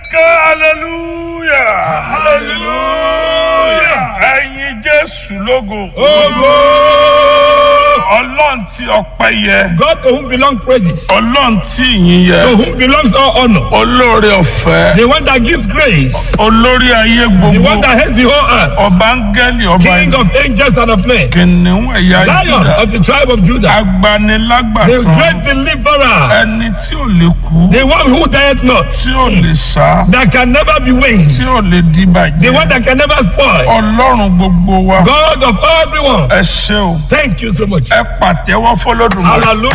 ké hallelujah hallelujah ẹ̀yin jésù lógo Ogo! ọlọ́run tí ọpẹ́ yẹ God to whom belong praises, ọlọ́run tí ìyìn to yẹ whom belongs all honor, olóore ọ̀fẹ́ the one that gives grace, olórí ayé the one gbogbo that heads the whole earth, ọba áńgẹ́lì ọba King ìlú of angels and of men, kìnìún ẹ̀yà Lion Júdà of the tribe of Judah, the agbanilágbàtàn great deliverer, ẹni tí ò lè kú the one who dieth not, tí ò lè sá that can never be tí winged, ò lè di the one bàjẹ́ that can never spoil, ọlọ́run gbogbo wa God of everyone. ẹ ṣé o Thank you so much. ẹ pàtẹ́wọ́ fọlọ́dún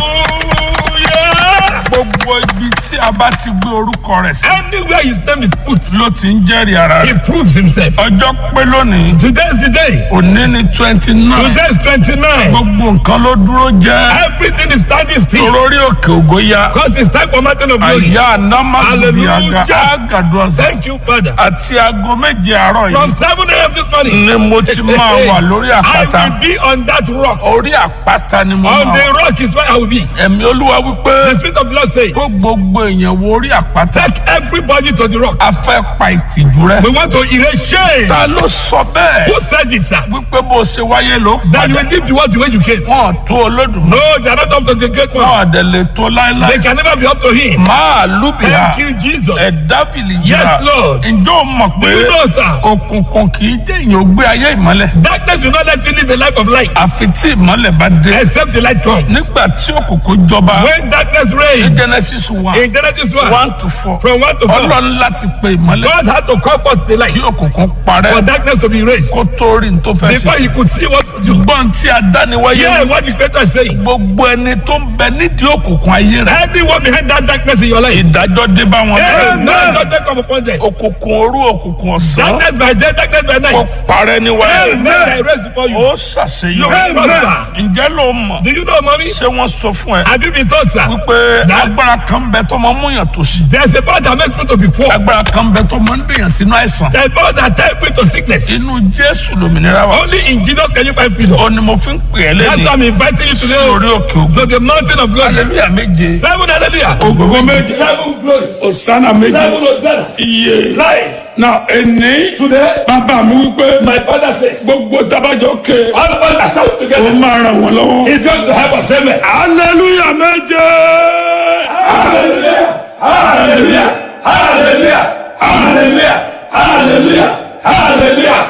Hallelujah. gbogbo ibi tí a bá ti gbé orúkọ rẹ̀ sí Anywhere his name is put, ló ti ń jẹ́rìí ara he rẹ̀ proves himself. ọjọ́ pé lónìí Today is the day. òní ni twenty nine Today is 29. gbogbo nǹkan ló dúró jẹ́ Everything is standing still. torórí òkè ògo ya Because it's time for mountain of glory. àyà anamasubi aga Hallelujah. agaduasa Thank you, Father. àti aago méje àárọ̀ From yìí 7 a.m. this morning, ni mo ti máa wà lórí I àpáta will be on that rock. orí àpáta ni mo On máa the wà rock is where I will be. ẹ̀mí olúwa wípé The Spirit of the Lord says, kó gbogbo èèyàn wo orí àpáta Take everybody to the rock. a fẹ́ pa ìtìjú rẹ We want to erase shame. ta ló sọ bẹ́ẹ̀ Who said it, sir? wípé bó ṣe wáyé ló That you padà will leave the world the way you came. wọn tó olódùmarè No, they are not up to the great one. wọn àdẹ lè tó They láéláé can never be up to him. máa lúbìá Thank you, Jesus. ẹ̀dá fìlì Yes, jìrà Lord. ǹjọ́ o mọ̀ Do pé you know, sir? òkùnkùn kì í jẹ́ èèyàn ó gbé ayé ìmọ́lẹ̀ Darkness will not let you live a life of light àfi tí ìmọ́lẹ̀ bá dé except the light comes. nígbà tí òkùnkùn jọba When darkness reigns, genesis one in Genesis 1, one to four from 1 to 4, ọlọ́run láti pe ìmọ́lẹ̀ God had to call forth the light kí òkùnkùn for parẹ́ darkness to be erased kó tó rí n tó fẹ́ before ṣe he could see what to do. gbọ́n tí a dá ni wáyé Yeah, what the Creator is saying. gbogbo ẹni tó ń bẹ nídìí òkùnkùn ayé rẹ Anyone behind that darkness in your life, ìdájọ́ dé bá wọn Amen. bẹ́ẹ̀ Judgment come upon them. òkùnkùn òru òkùnkùn ọ̀sán Darkness by day, darkness by kó night. parẹ́ ní wáyé Amen. I erase before you. ó ṣàṣeyọrí Amen. ǹjẹ́ ló mọ̀ Do you know, mommy? ṣé wọ́n sọ fún ẹ Have you been told, sir? wípé That- agbára kan bẹ tó máa ń múyàn tó sí There's a power that makes people to be poor. agbára kan bẹ tó máa ń dèyàn sínú àìsàn There's a power that takes people to sickness. inú jésù lòmìnira wa Only in Jesus can you find freedom. ó ní mo fi ń pè é That's why lẹ́yìn I'm inviting you sí today orí òkè ògùn to the mountain of glory. hallelujah méje Seven hallelujah. ògo méje Seven glory. òsánà méje Seven hosanna. iye Life. na ẹni Today, bàbá mi wípé my father says, gbogbo tabajọ ké all of us are shout ó together. máa ràn wọ́n lọ́wọ́ He's going to help us. Amen. hallelujah méje Hallelujah. Hallelujah. Hallelujah. Hallelujah. Hallelujah. Hallelujah.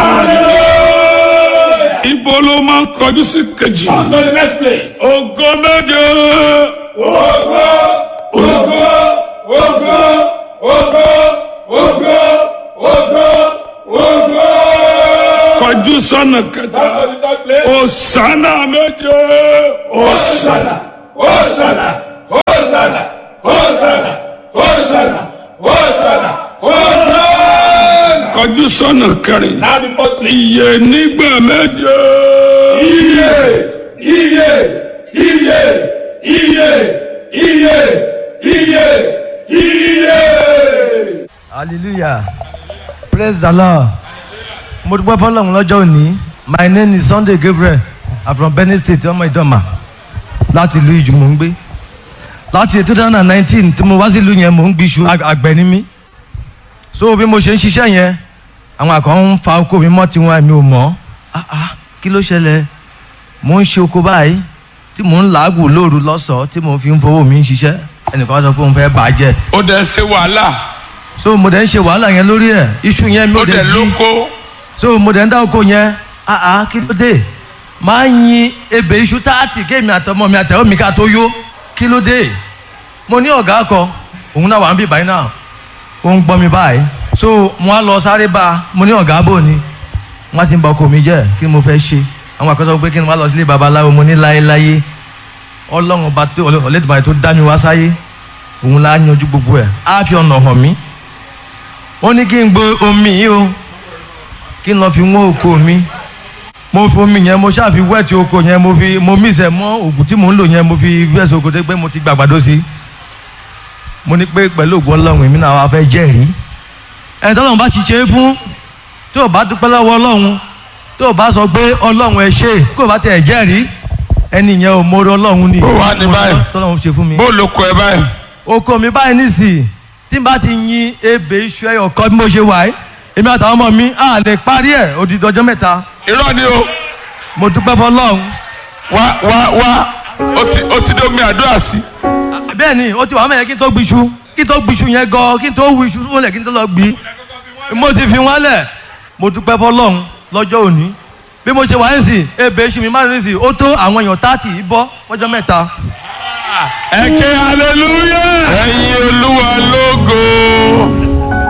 Hallelujah. ibo ló máa ń kọjú sí kejì On to the next place. ògo méje Ogo, ogo, ogo, ogo, ogo, ogo, ogo. kọjú sọ́nà kẹta On to the third place. òsánà méje Hosanna, Hosanna, Hosanna, Hosanna, Hosanna, Hosanna, Hosanna. kọjú sọ́nà kẹrin Now the fourth place. iye nígbà méje Iye, iye, iye, iye, iye, iye, iye. hallelujah praise the lord mo dúpẹ́ fọlọ́run lọ́jọ́ òní my name is sunday gabriel i'm from benin state ọmọ ìdọ́mà láti ìlú ìjù mò ń gbé láti two thousand and nineteen tí mo wá sí ìlú yẹn mò ń gbìṣu ag- àgbẹ̀ ni mí so bí mo ṣe ń ṣiṣẹ́ yẹn àwọn àkàn ń fa oko mi mọ́ tiwọn èmi ò mọ̀ ah ah kí ló ṣẹlẹ̀ mò ń ṣe oko báyìí tí mò ń làágùn lóru lọ́sọ̀ọ́ tí mò ń fi ń fowó mi ń ṣiṣẹ́ ẹnìkan sọ pé òun fẹ́ bàjẹ́ ó dẹ̀ ṣe wàhálà so mo dẹ̀ ń ṣe wàhálà yẹn lórí ẹ̀ iṣu yẹn mi ó ò dẹ̀ dẹ̀ jí lóko so mo dẹ̀ ń dá oko yẹn ah ah kí ló dé máa ń yin ebè iṣu táàtì kéèmí àtọmọ mi àtẹ̀wọ́ mi ká tó yó kí ló dé mo ní ọ̀gá kọ òun náà wà ń bí báyìí náà ó ń gbọ́ mi báyìí so mo á lọ sáré bá a mo ní ọ̀gá bò ní wọ́n ti ń ba ọkọ mi jẹ́ kí ni mo fẹ́ ṣe àwọn àkọsọ pé kí ni wọ́n á lọ sílé babaláwo mo ní láéláé ọlọ́run ọba tó ọlẹ́dùnmáyé tó dá mi wá sáyé òun la yanjú gbogbo ẹ̀ á fi ọ̀nà hàn mí ó ní kí n gbé omi yìí o kí n lọ fi wọ́n oko mi mo fi omi yẹn mo ṣáà fi wẹ́ẹ̀tì oko yẹn mo fi mo mísẹ̀ mọ́ oògùn tí mò ń lò yẹn mo fi fẹ́ẹ̀sì oko tó pé mo ti gbàgbàdo sí mo ní pé pẹ̀lú ògùn ọlọ́run èmi náà wá fẹ́ jẹ́rìí ẹni tọ́lọ́run bá ti ṣe é fún tí ò bá dúpẹ́ lọ́wọ́ ọlọ́run tí ò bá sọ pé ọlọ́run ẹ ṣe kó o bá tiẹ̀ jẹ́rìí ẹni yẹn ò mọ̀rọ̀ ọlọ́run ni Ó wà ní báyìí. tọ́lọ́run ṣe fún mi bó ló kọ ẹ báyìí oko mi báyìí nísìnyí tí n bá ti yin ebè iṣu ẹyọ kan bí mo ṣe wà yìí èmi àtàwọn ọmọ mi á lè parí ẹ̀ odidi ọjọ́ mẹ́ta irọ́ ni o mo dúpẹ́ fọlọ́run wá wá wá ó ti ó ti dé omi àdúrà sí. bẹ́ẹ̀ ni ó ti wà mẹ́yẹ kí n tó gbiṣu kí n tó gbiṣu yẹn gan kí n tó wu iṣu wọlé kí n tó lọ gbi mo ti fi wọn lẹ̀ mo dúpẹ́ fọlọ́run lọ́jọ́ òní bí mo ṣe wà ń sìn ebè iṣu mi má ní sìn ó tó àwọn èèyàn táàtì yìí bọ́ fọjọ́ mẹ́ta ẹ ké hallelujah. ẹyin olúwa lógo.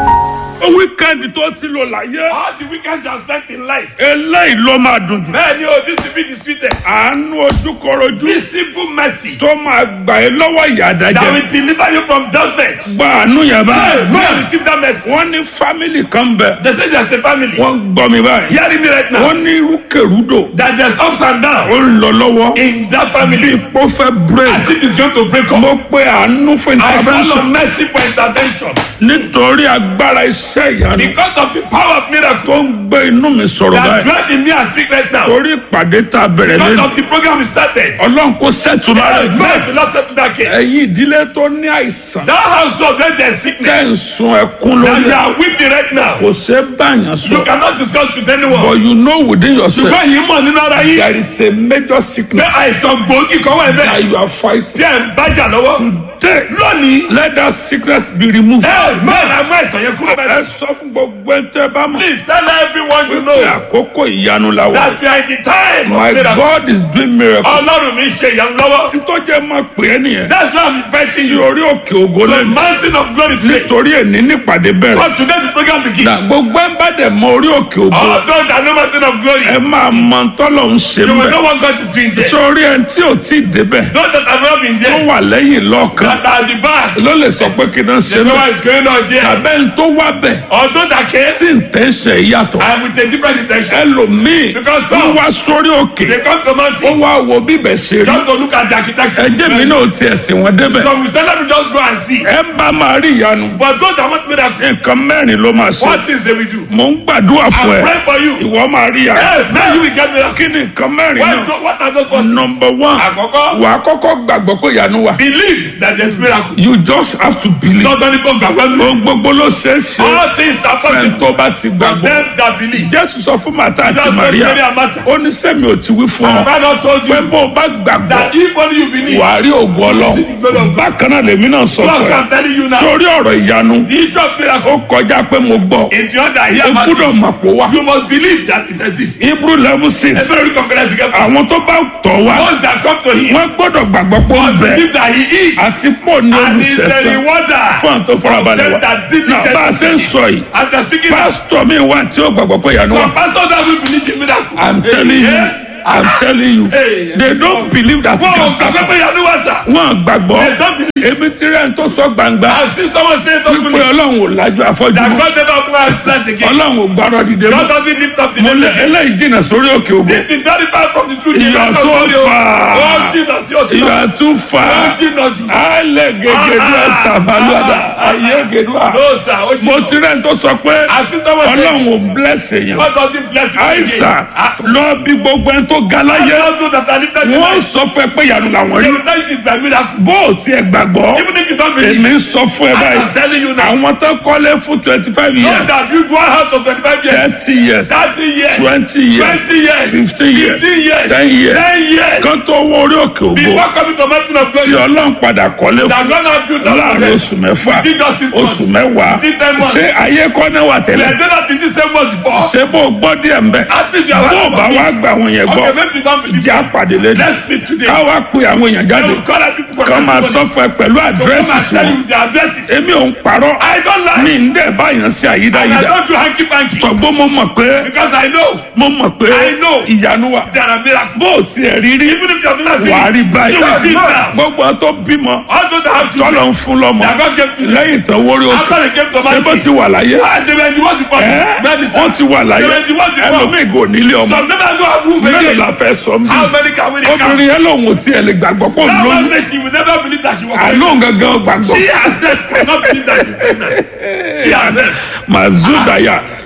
wíkẹ́ndì tó ti lò láyé. All the weekends you have spent in life. eléyìí ló máa dùn jù. Bẹ́ẹ̀ni o, this will be the sweetest. àánú ojúkọrojú This simple mercy tó máa gbà ẹ́ lọ́wọ́ ìyà that àdájẹ́. will deliver you from judgment. gba àánú yẹn Hey, báyìí. may I receive that mercy. wọ́n ní fámìlì kan bẹ̀. They say there's a family. wọ́n ń gbọ́ mi báyìí. Hearing me right now. wọ́n ní irúkèrúdò. That there's ups and downs ó ń lọ lọ́wọ́. in that bí family. ipò fẹ́ break. As if it's going to break up. mo pe àánú fún I call intervention. on mercy for intervention. nítorí agbára iṣẹ́ ìyanu Because of the power of miracle tó ń gbé inú mi sọ̀rọ̀ that báyìí. dwell in me and speak right now. torí ìpàdé tá a bẹ̀rẹ̀ Because lẹ́nu. of the program we started. ọlọ́run kò sẹ́tù lára ẹ̀. May the Lord settle that case. ẹ̀yin ìdílé tó ní àìsàn. That household where there's kẹ́ sickness. ń sun ẹkún That lórí you ẹ̀. are weeping right now. kò ṣe é báyàn You sọ. cannot discuss with but anyone. you know within yourself. Ṣùgbọ́n yìí mọ̀ nínú ara yín. there is a major Pé sickness àìsàn gbòógì kan wà that bẹ́ẹ̀. you are fighting. Tí ẹ̀ ń bájà lọ́wọ́. Today, Lónìí. let that sickness be removed. Ẹ mẹ́rin àmọ́ àìsàn yẹn kúrò ẹ bẹ́ẹ̀. sọ fún gbogbo ẹ̀ tẹ́ bá mọ̀. Please tell everyone you pé know àkókò ìyanu la wà. that we are in the time my of miracle. God is doing miracle. Ọlọ́run mi ṣe ìyanu lọ́wọ́. ntọ́jẹ́ máa pè é nìyẹn. That's why I'm inviting sí you orí òkè ògo to the lẹ́nu. mountain of glory today. nítorí èní nípàdé bẹ̀rẹ̀. But today the program na begins. gbogbo ẹ̀ ń bá dẹ̀ mọ orí òkè ògo. All those that know mountain of glory, ẹ máa mọ tọ́lọ̀ ń ṣe you will mẹ́. know what God is doing there. sórí ẹ̀ tí ò tí ì débẹ̀. Those that have not been tó there, wà lẹ́yìn lọ́ọ̀kan. that are at the back, ló lè sọ pé kí n ṣe they know mẹ́. what is going on there. abẹ́ ń tó wá bẹ̀. Or those that came, tí ń tẹ́ ṣe yàtọ̀. and with a different intention. ẹlòmíì Because wọ́n some- wá sórí òkè. They come to ó mountain wá wo bíbẹ̀ ṣe rí. just to look at the architecture. ẹjẹ́ mi náà tiẹ̀ sìn wọ́n débẹ̀. So we say let me just go and see. ẹ bá máa rí ìyanu. But those that want miracle, nǹkan mẹ́rin ló máa ṣe. what things they will do? mò ń gbàdúrà fún I ẹ. pray for you. ìwọ máa rí ìyanu. Hey, now you will get miracle. kí ni nǹkan mẹ́rin What, náà. what are those ones? number one Àkọ́kọ́, wà á kọ́kọ́ gbàgbọ́ pé ìyanu wà. believe that there's miracle. you just have to believe. Dandan ni kò gbàgbọ́ mi. ohun gbogbo ló ṣeé ṣe. All things are fẹ́ẹ̀ possible tó bá ti for gbàgbọ́. them that believe. jésù sọ fún màtá àti Just like maria Mary and Martha. ó ní sẹ́mi ò ti wí fún Have ọ I not told pé you bó o bá gbàgbọ́ that if only you believe, wà á rí ògùn ọlọ́run bákan náà lèmi náà sọ so fún ẹ I'm telling you now, sórí ọ̀rọ̀ ìyanu the issue of miracle, ó kọjá pé mo gbọ́ in the other o here, gbúdọ̀ mọ̀ pé wá you must believe that it exists. hebrew level six Every confidence you get, àwọn tó bá tọ̀ wá those that come to him, wọ́n gbọ́dọ̀ gbàgbọ́ pé ó ń bẹ believe that he is, àti pọ̀ ní and he is the olùṣẹ́sán rewarder fún àwọn tó farabalẹ̀ them wá that náà bá a ṣe ń diligently. sọ yìí And they're speaking now. pásítọ̀ mi wà tí ó gbàgbọ́ pé ìyanu wà Some pastors that will believe in miracle. i'm telling you i'm telling you Hey. they don't believe that it Wọ́n ò can gbàgbọ́ happen pé yanu wá sà. wọn gbàgbọ́ They don't believe. èmi tí rẹ̀ ń tó sọ gbangba I see someone say don't wípé believe. ọlọ́run ò lájú afọ́jú That mọ́ God never open our plant again. ọlọ́run ò gbárọ̀ dìde God mọ́ doesn't lift up the mo name lé again. eléyìí jìnnà sórí òkè ògo This is very far from the truth. You are so far. Oh, Jesus, you're too ìyá tún fà Oh, á Jesus. alẹ́ gègédú ẹ̀sà balùwàdà ayé gèdú à No, sir. Oh, mo Jesus. tí rẹ̀ ń tó sọ pé I see someone say, ọlọ́run ò bless èèyàn God doesn't bless you àìsà again. Ah, lọ bí gbogbo ẹni tó ga I láyé don't know that I lifted you. wọ́n sọ fún ẹ pé ìyanu làwọn They rí will tell you it's by miracle. bó o tiẹ̀ gbàgbọ́ Even if you don't believe, èmi ń sọ fún ẹ I báyìí am telling you now. àwọn tó kọ́lé fún twenty five Those years that build one house for 25 years, thirty years 30 years, twenty years 20 years, fifteen years 15 years, ten years 10 years, kan tó wọ orí òkè ògo before coming to mountain of tí glory, ọlọ́run padà kọ́lé that fún God has built up for láàrin them. oṣù mẹ́fà Within just six months. oṣù mẹ́wàá Within ten months. ṣé ayé kọ́ náà wà They tẹ́lẹ̀ did not in this same month before. ṣé bó o gbọ́ díẹ̀ ń bẹ̀ At least you are bó o bá wá gba àwọn yẹn gbọ́ Okay, maybe you don't believe. ìjà pàdé lẹ́nu Let's meet today. ká wá pe àwọn èèyàn I jáde will call out people for kán máa testimonies. sọ fún ẹ pẹ̀lú To come àdírẹ́sì and sí tell wọn you the addresses. èmi ò ń parọ́ I don't lie. mi ń dẹ̀ báyàn sí And I àyídáyídá don't do hanky panky. ṣùgbọ́n mo mọ̀ pé Because I know mo mọ̀ pé I know. ìyanu wà there are miracles. bó o tiẹ̀ rí rí Even if you have not seen wàá rí it, báyìí you will see it now. gbogbo àwọn tó bímọ All those that have children, tọ́lọ̀ ń fún lọ́mọ that God gave to them. lẹ́yìn tán wórí òkè After they came to ṣé bó mountain, ti wà láyé and they were the ones before. ẹ́ Medicine. wọ́n ti wà láyé They were the ones before. ẹlòmíì kò nílé ọmọ Some never go have room mélòó again. la fẹ́ sọ mí How many can we count? obìnrin yẹn lòun ò tiẹ̀ lè gbàgbọ́ pọ̀ That lóyún one say she will never believe that she was àlóhùn pregnant. gangan gbàgbọ́ She herself cannot believe that she's pregnant. She herself. mazudaya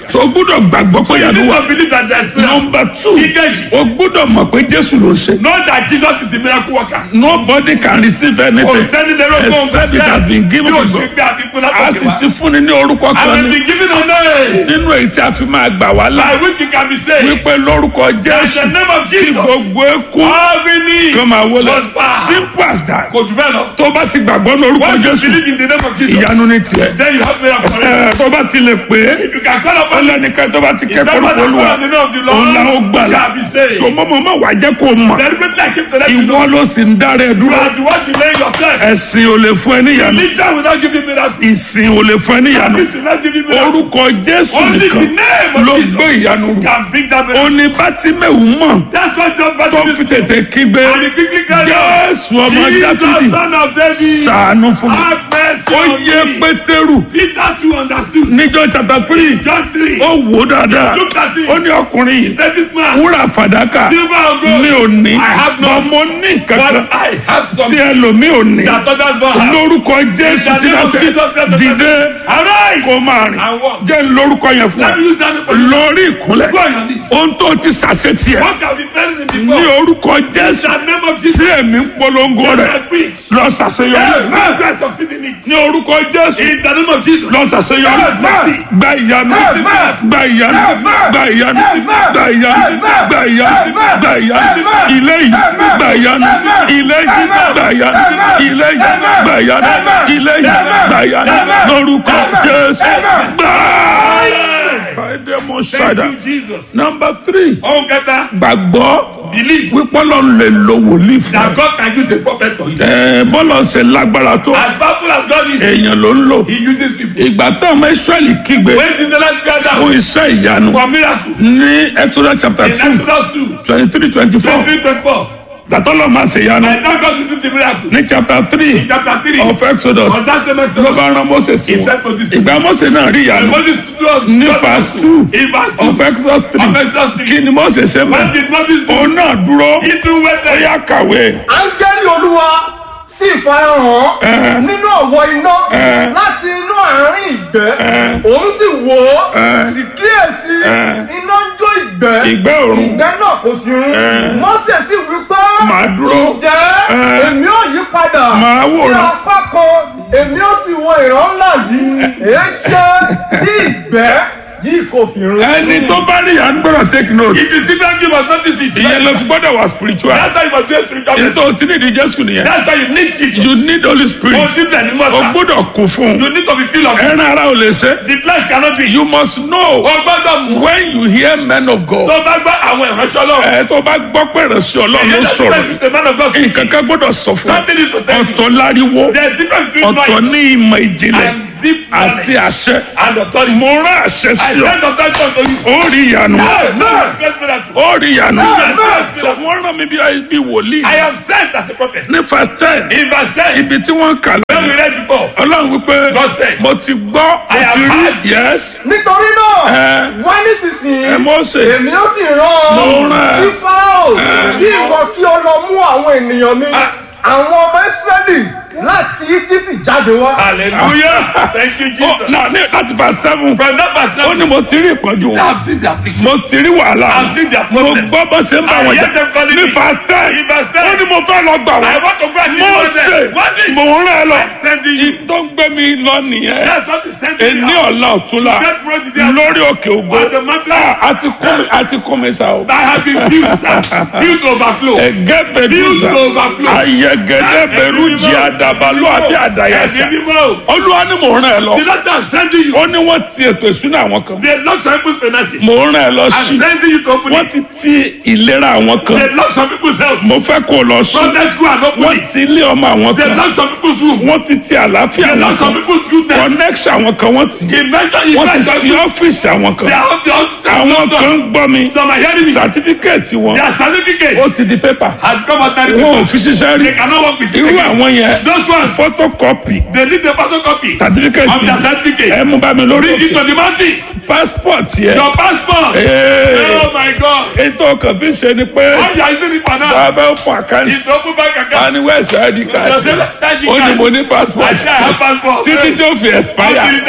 so o gbúdọ̀ gbàgbọ́ pé You ìyanu need wà to believe that there is miracle. nọmba two Ìkejì. o gbúdọ̀ mọ̀ pé jésù ló ṣe Know that Jesus is the miracle worker. nobody can receive Kò anything sẹ́ni lérò tó ń except it has been given Yóò to ṣe God pé àfikún a látòkè sì wá. ti fúnni ní orúkọ I kan will ní be given a name. nínú èyí tí a fi máa gbà wá là By which you can be saved. wípé lórúkọ In the jésù name of kí Jesus. gbogbo eku Every knee kó máa wọlé must bow. simple as that Kò jù bẹ́ẹ̀ lọ. tó bá ti gbàgbọ́ lórúkọ Once you jésù believe in the name of Jesus, ìyanu ní tiẹ̀ then you have miracle for it. Ẹ, tó bá ti lè pé If you can call ó upon the lẹ́nìkan tó bá ti Is kẹ́kọ̀ọ́ that what lórúkọ I olúwa call on the name of the òun la ó Lord? gbà là Shall be saved. so mọ́mọ́ má wàá jẹ́ kó mọ̀ Deliberately I keep to let you know. ìwọ ló sì ń dára ẹ You dúró are the one delaying yourself. ẹ̀sìn ò lè fún ẹ níyanu Religion will not give you miracle. ìsìn ò lè fún ẹ níyanu This will not give you miracle. orúkọ jésù Only the nìkan name of ló Jesus gbé ìyanu rù can bring that miracle. òní bátímẹ̀wù mọ̀ That's what John tó Baptist fi tètè kígbe And he quickly cried out, jésù ọmọ Jesus, dáfídì son of David, ṣàánú fún mi have mercy ó on yé me. pétérù Peter too understood. níjọ́ chapter three John 3. ó wò ó dáadáa Look at him. ó ní ọkùnrin yìí Let this man, wúrà fàdákà silver or gold, mi ò ní I have not. ọmọ ní kankan but I have tí something ẹlòmíì ò ní that others don't have. lórúkọ jésù In the tí name a of fẹ́ Jesus Christ of dìde Nazareth, Arise kó máa rìn and walk. jẹ́ ń lórúkọ yẹn fún Let ẹ me use that name for you. lórí ìkúnlẹ̀ Go on your knees. ohun tó ti ṣàṣetì ẹ What can be better than ní before? orúkọ In jésù the name of tí Jesus, èmi ń polongo let rẹ I preach. lọ ṣàṣeyọrí Amen. Go and succeed in it. ní orúkọ jésù In the name of Jesus. lọ ṣàṣeyọrí Amen. gba ìyanu Amen. gba ìyanu Amen. gba ìyanu Amen. gba ìyanu Amen. gba ìyanu Amen. gba ìyanu Amen. ilé yìí Amen. gba ìyanu Amen. ilé yìí Amen. gba ìyanu Amen. ilé yìí Amen. gba ìyanu Amen. ilé yìí Amen. gba ìyanu Amen. lórúkọ Amen. jésù Amen. gbà. Amen. Fàdémọ̀ Thank ṣàdá. you, Jesus. Number three, Ohun kẹta, gbàgbọ́ believe wípé Ọlọ́run lè lo wòlíì fún that ẹ. God can use a prophet for you. Ẹ, Bọ́lá ṣe lágbára tó As powerful as God is, èèyàn ló ń lò. He uses people. Ìgbà táwọn ọmọ Ísírẹ́lì kígbe When did the last cry fún down iṣẹ́ ìyanu for miracle? ní Exodus chapter In two Exodus 2, twenty three twenty four 23, 24. gbàtọ́lọ́ máa ṣe ìyanu I thank God to do the miracle. ní chapter three In chapter 3, of Exodus on that same ló Exodus, bá rán Mose sí He wọn. said for this Ìgbà Mose náà rí and ìyanu Moses stood us ní verse two In verse 2, of Exodus three of Exodus 3, kí ni Mose ṣe what mọ́ did Moses do? òun náà dúró He too ó waited. yá kàwé. áńgẹ́lì olúwa sì farahàn Ẹ. nínú ọ̀wọ́ iná Ẹ. láti inú àárín ìgbẹ́ Ẹ. òun sì wò ó Ẹ. sì kíyèsí Ẹ. iná ń jó ìgbẹ́ ìgbẹ́ òrùn ìgbẹ́ náà kò sí run Ẹ. mọ́sẹ̀ sì wí pé Màá dúró. ǹjẹ́ Ẹ. èmi ò yí padà Màá sí wòran. apá kan èmi ò sì wo ìran ńlá yìí èé ṣe tí ìgbẹ́ yìí kò fi run. ẹni tó bá rí ìyanu gbọ́dọ̀ take note If you see that, you must notice it. ìyẹn ló fi gbọ́dọ̀ wà spiritual That's why you must be a spiritual èyí person. tó ti ní ìdí Jésù nìyẹn That's why you need Jesus. you need Holy Oh, Spirit simply and you o must. gbọ́dọ̀ kún fún un You need to be filled of it. ẹran ara ò lè ṣe The flesh cannot be. you must know O gbọ́dọ̀ mú. when you hear men of God Tó bá gbọ́ àwọn ìránṣẹ́ Ọlọ́run. ẹ tó bá gbọ́ pé ìránṣẹ́ Ọlọ́run ló Ìyẹn that sọ̀rọ̀ person is a man of God. nǹkan kan gbọ́dọ̀ sọ fún ẹ Something is to tell you. ọ̀tọ̀ láriwo There is difference between ọ̀tọ̀ noise ní ìmọ̀ ìjìnlẹ̀ and deep àti knowledge àṣẹ and authority. mo rán àṣẹ I sí ọ send authority unto you. ó rí ìyanu No, no, expect miracle. ó rí ìyanu Amen. so wọ́n rán mi bí bí wòlíì I am sent as a prophet. ní verse ten In verse 10, ibi tí wọ́n kà when we lẹ́nu read before, ọlọ́run wípé God said, mo ti gbọ́ mo I have ti rí heard. yes nítorí náà Ẹ. wá nísinsìnyí ẹ Mósè èmi ó sì rán Mo ọ rán ẹ. sí Fáráò Ẹ. kí ìwọ kí o lọ mú àwọn ènìyàn mi Ah. àwọn ọmọ Ísírẹ́lì láti Íjíbítì jáde wá. hallelujah. Thank you, ó Jesus. náà ní láti verse seven From that verse, ó ní mo ti rí ìpọ́njú I wọn have seen the affliction. mo ti rí wàhálà I've seen their mo problems. gbọ́ bó ṣe ń bá I wọn hear jà them calling ní me. verse ten In verse 10, ó ní mo fẹ́ lọ gbà I wọ́n want to go and mo deliver them. ṣe What is mo ń rán ẹ lọ I'm sending you? tó ń gbé mi lọ nìyẹn That's what is sending èní me out. ọ̀la ọ̀túnla Get ready there. lórí òkè ògo On the mountain. Ah, àti kún mi àti kún mi sa o. I have been filled, sir. Filled to overflow. ẹgẹ Filled bẹdùsà to overflow. ayẹgẹdẹ bẹrù jí àdàbàlú àbí àdàyàsà Ẹ̀mí mímọ́. olúwa ni mò ń rán ẹ lọ The Lord said, I'm sending you. ó ní wọ́n ti ètò ìsúná àwọn kan They lock some people's finances. mò ń rán ẹ lọ I'm sí sending you to open wọ́n it. ti ti ìlera àwọn They kan lock some people's health. mo fẹ́ kó o lọ sí From that school and open wọ́n it. ti ilé ọmọ àwọn They kan lock some people's room. wọ́n ti ti àlàáfíà They àwọn lock some kan people's goodness. connection àwọn kan wọ́n ti He mentioned, he wọ́n ti mentioned, ti ọ́fíìsì àwọn they kan are the officers. àwọn kan ń gbọ́ mi Some are hearing me. sàtífíkẹ́ẹ̀tì wọn Their certificate ó ti di pépà has come out of the wọn ò paper. fi ṣiṣẹ́ rí They cannot work with it irú again. àwọn yẹn Those ones, photocopy they need the photocopy of certificate their certificate. ẹ mú bá mi lórí Bring it òkè to the mountain. passport yẹ Your passport. Hey. Oh my God. ètò kan fi ṣe ni pé How you are using it for now? bàbá ó fún àkáǹtì It's open bank account. wani west id card Your same ID ó ní card. mo ní I passport say I have passport. títí tí ó fi expire Until it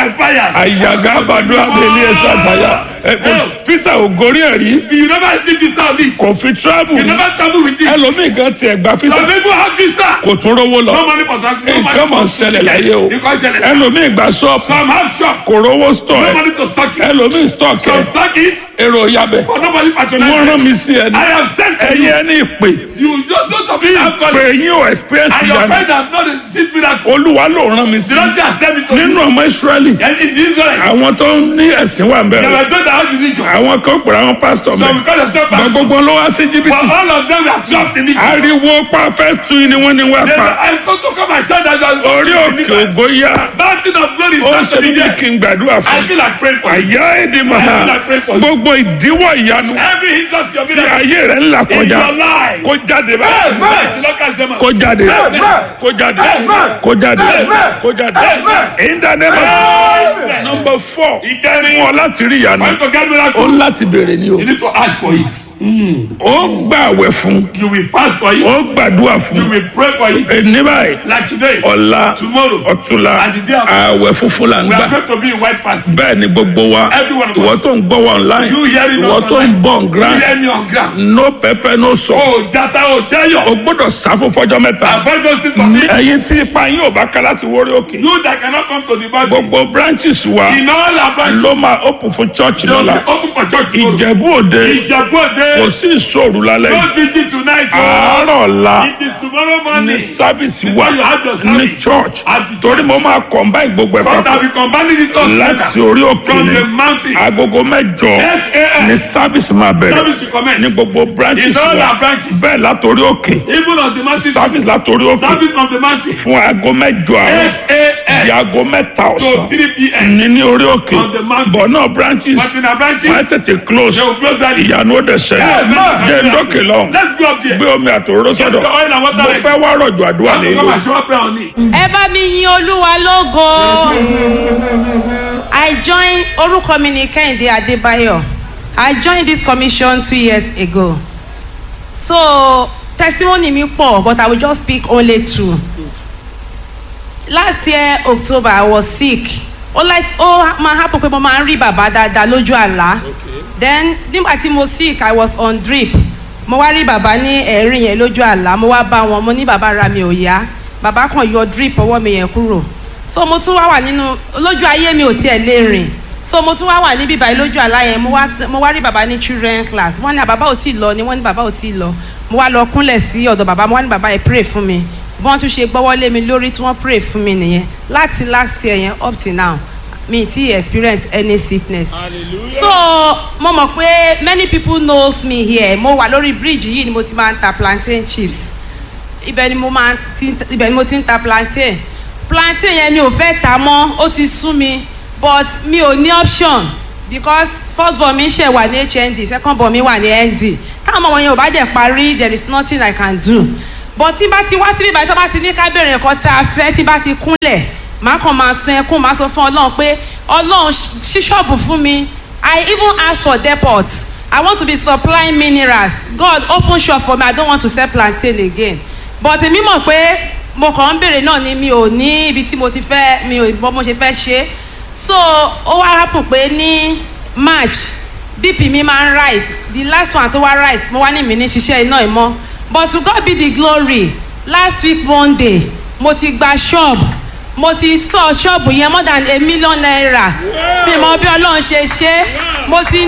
expired. àyàgá àbàdo abẹ́lé ẹ̀sà àtàyà fisa ògórí ẹ̀rí You never see visa on it. kò fi travel You never travel with it. ẹlòmíì kan tiẹ̀ gba fisa Some people have visa. kò tún rówó lọ No money for taxi. No money nǹkan mọ̀ for ṣẹlẹ̀ láyé o Nǹkan ṣẹlẹ̀ sí. ẹlòmíì gba ṣọ́ọ̀pù Some have shop. kò rówó stọ̀ No ẹ̀ money to stock it. ẹlòmíì stock Some ẹ̀ stock it. èrò yabẹ̀ But nobody patronize wọ́n rán it. mi sí ẹni I have sent to ẹ̀yin you. ẹni ìpè You just don't have tí to have ìpè money. yín ò experience And your ìyanu friend has not received miracle. olúwa ló rán mi sí The Lord just sent me to nínú you. ọmọ israẹli And in this way, àwọn tó ń ní ẹ̀sìn wà ń they bẹ̀rẹ̀ were told that how to reach you. àwọn kan pèrè àwọn pásítọ̀ So mẹ́ because of step gba back, gbogbo ló wá sí but jìbìtì all of them were trapped in it. ariwo pa fẹ́ tu ni wọ́n ní wá They pa were, I go to come and shout that you are orí òkè ògo yá Mountain of glory ó is ṣe not to bí be there. kí n gbàdúrà I fún feel like praying for you. àyà èdè màá gbogbo ìdíwọ́ ìyanu Every hindrance your tí miracle ayé rẹ̀ ń là in kọjá your life. kó jáde báyìí Let the Lord cast them out. kó jáde Amen. kó jáde Amen. kó jáde Amen. kó jáde Amen. in the name of Amen. number four Ìkẹrin. fún ọ láti rí ìyanu Want to get ó miracle? ń láti béèrè ni o You need to ask for it. ó gbà àwẹ̀ fún You will fast for it. ó gbàdúrà fún You will pray for it. ẹni báyìí Like today. ọ̀la Tomorrow. ọ̀túnla And the day after. àwẹ̀ funfun là ń We gbà are going to be in white fasting. bẹ́ẹ̀ ni gbogbo wa Every one of ìwọ us. tó ń gbọ́ wa online You hearing us ìwọ tó ń online. bọ̀ ń You gran hear me on ground. no pepper no salt Oh, jata, oh, o jayo. gbọ́dọ̀ sáfún fọjọ́ mẹ́ta Avoid those things for me. ẹ̀yin tí ipa yín ò bá ká láti wórí òkè You that cannot come to the body. gbogbo branches wa In all our branches. ló máa open fún church They will be lọ́la open for church tomorrow. ìjẹ̀bú òde Ìjẹ̀bú kò Òde. sí ìṣòro lálẹ́ yìí Don't vigil tonight. oh. àárọ̀ ọ̀la It is tomorrow ní morning. sábìsì wa Before you have your ní service. church At the torí mo máa combine gbogbo ẹ̀ God papọ̀ have been combining it all láti together. orí òkè From ni the mountain. agogo mẹ́jọ 8 a.m. ní sábìsì máa bẹ̀rẹ̀ Service will commence. ní gbogbo branches In all wa our branches. bẹ́ẹ̀ látòrí òkè Even on the mountain. sábìsì látòrí òkè Service on the mountain. fún aago mẹ́jọ àárọ̀ 8 di a.m. aago mẹ́ta to ọ̀sán 3 p.m. ní ní orí òkè On the mountain. bọ̀ náà branches But in our branches, wọ́n á tètè close they will close that. ìyanu ó dẹ̀ ṣẹlẹ̀ Amen. jẹ́ ndókè lọ́hùn Let's go up there. gbé omi àtòróró Get sọ́dọ̀ the oil and water mo ready. fẹ́ wá rọ̀jò àdúrà Come nílò and show up prayer on it. ẹ bá mi yin olúwa lógo i join orúkọ mi ní kẹ́hìndé adébáyọ̀ i joined this commission two years ago so testimony mi pọ̀ but i will just pick only two last year october i was sick ó like ó máa happen pé mo máa ń rí bàbá dáadáa lójú àlá then nígbà tí mo sick i was on drip mo wá rí bàbá ní ẹ̀rín yẹn lójú àlá mo wá bá wọn mo ní bàbá ra mi ò yá bàbá kan yọ drip ọwọ́ mi yẹn kúrò so mo tún wá wà nínú lójú ayé mi ò tiẹ̀ lè rìn so mo tún wá wà níbí báyìí lójú àlá yẹn mo wá mo wá rí bàbá ní children class wọ́n ní bàbá ò tí ì lọ ni wọ́n ní bàbá ò tí ì lọ mo wá lọ kúnlẹ̀ sí ọ̀dọ̀ bàbá mo wá ní bàbá yẹn pray fún mi bí wọ́n tún ṣe gbọ́wọ́ lé mi lórí tí wọ́n pray fún mi nìyẹn láti last year yẹn up till now mi ti experience any sickness so mo mọ̀ pé many people knows me here mo wà lórí bridge yìí ni mo ti máa ń ta plantain chips ibẹ̀ ni mo máa ti ibẹ̀ ni mo ti ń ta plantain plantain yẹn mi ò fẹ́ ta mọ́ ó ti sú mi but mi ò ní option because first born mi ṣe wà ní hnd second born mi wà ní nd táwọn ọmọ yẹn ò bá dẹ̀ parí there is nothing i can do but tí bá ti wá síbí ìbàdàn tó bá ti ní ká bèrè nǹkan tá a fẹ́ tí bá ti kúnlẹ̀ màá kàn máa sun ẹkún màá sọ fún ọlọ́run pé ọlọ́run ṣí ṣọ́ọ̀bù fún mi i even ask for depot i want to be supplying minerals god open shop for me i don't want to sell plantain again but èmi mọ̀ pé mo kàn ń bèrè náà ni mi ò ní ibi tí mo ti fẹ́ mi ò bọ́ mo ṣe fẹ́ ṣe so ó wá rápò pé ní march bp mi máa ń rise the last one tó wá rise mo wá ní mi ní ṣiṣẹ́ iná ìmọ̀ but to God be the glory last week monday mo ti gba shop mo ti store shop yẹn more than a million naira mi mọ bí ọlọ́run ṣe ṣe mo ti